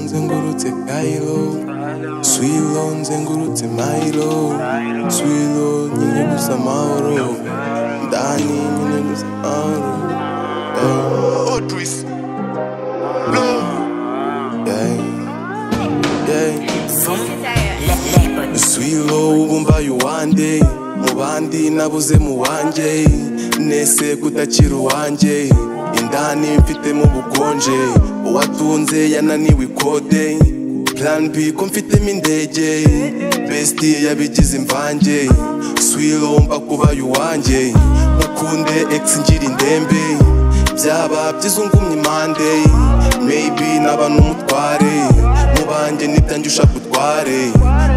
ngurutse kayiro swilo nzengurutse mayiro swilo nyine gusa amahoro ndani nyine gusa amahoro Yeah. Yeah. Yeah. Swilo ubumbaye uwanjye mu bandi nabuze mu wanjye nese kutakira uwanjye indani mfitemo ubukonje uwatunze yananiwe ikode plan B ko mfitemo indege besti yabigize imvange Swilo mba kubaye uwanjye nkukunde ex ngira indembe byaba byizungumye impande maybe naba n'umutware mu banjye nitange ushaka utware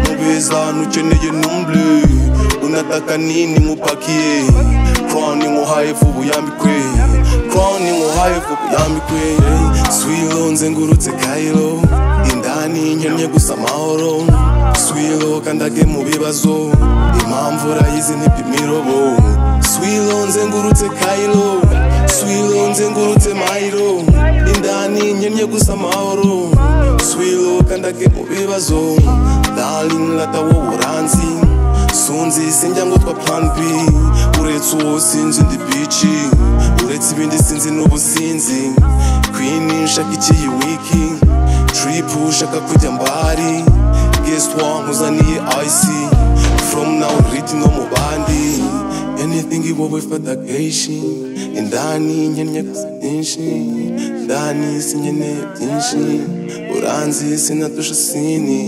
mu beza ntukeneye numble unataka nini nkupakiye crown nkuhaye vuba uyambikwe crown nkuhaye vuba uyambikwe swilo nzengurutse kayiro indani nkenye gusa amahoro swilo kandage mu bibazo impamvu urayizi ntipima irobo swilo nzengurutse kayiro swilo nzengurutse mayiro indani nkenye gusa amahoro swilo kandake mu bibazo darling lata wowe uranzi sunzi sinjya ngo twa plan b uretse uwo sinzi ndi bici uretse ibindi sinzi n'ubusinzi queen nshaka ikiyi wiki trip ushaka kujya mbari guest wa nkuzaniye ice from now riti no mu bandi anything iwowe fata kenshi indani nkennye gusa nyinshi ndani sinkeneye byinshi uranzi sinatusha sini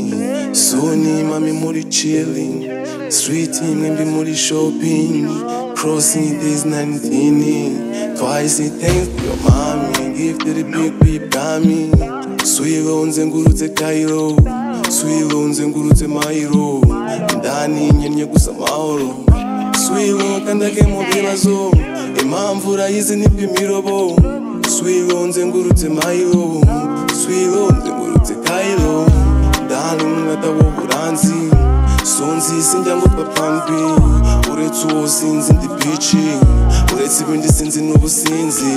suni mami muri chilling street mwembi muri shopping crossing days 19 twice thank your mommy give to the big big mommy swilo nzengurutse kairo swilo nzengurutse mairo ndani nkenye gusa amahoro swilo kandake mu bibazo impamvu urayizi nipima irobo swilo nzengurutse mairo swilo nzengurutse kairo ndani mwata w'uburanzi sonzi sinjya ngo twapfangwi uretse uwo sinzi ndi bici uretse ibindi sinzi n'ubusinzi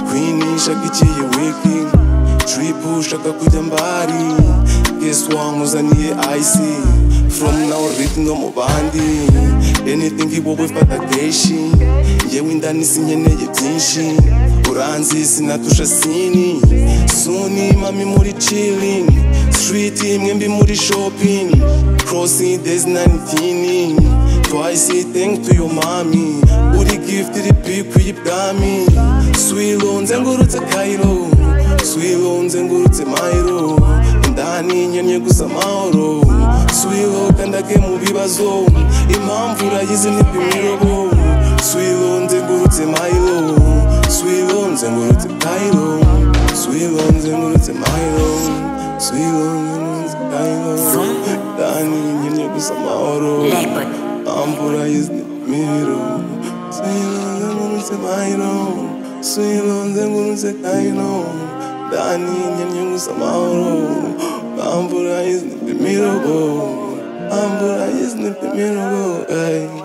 queen ishaka ikiye wiki trip ushaka kujya mbari guess wankuzaniye ice from now rhythm no mu bandi anything iwowe fata kenshi yewe indani sinkeneye byinshi uranzi sinatusha sini suni mami muri chilling street mwembi muri shopping crossing days 19 twice thank to your mommy uri gift iri big kuyibwami swilo nzengurutse kairo swilo nzengurutse mairo indani nkenye gusa amahoro swilo kandake mu bibazo impamvu urayizi n'ipimirobo swilo nzengurutse mairo swilo nzengurutse kairo swilo nzengurutse mairo swilo nzengurutse kairo indani nkenye gusa amahoro impamvu urayizi n'ipimirobo swilo nzengurutse mairo swilo nzengurutse kairo ndani nkenye gusa amahoro I'm Buddha, isn't the middle? I'm Buddha, isn't the middle? Ay.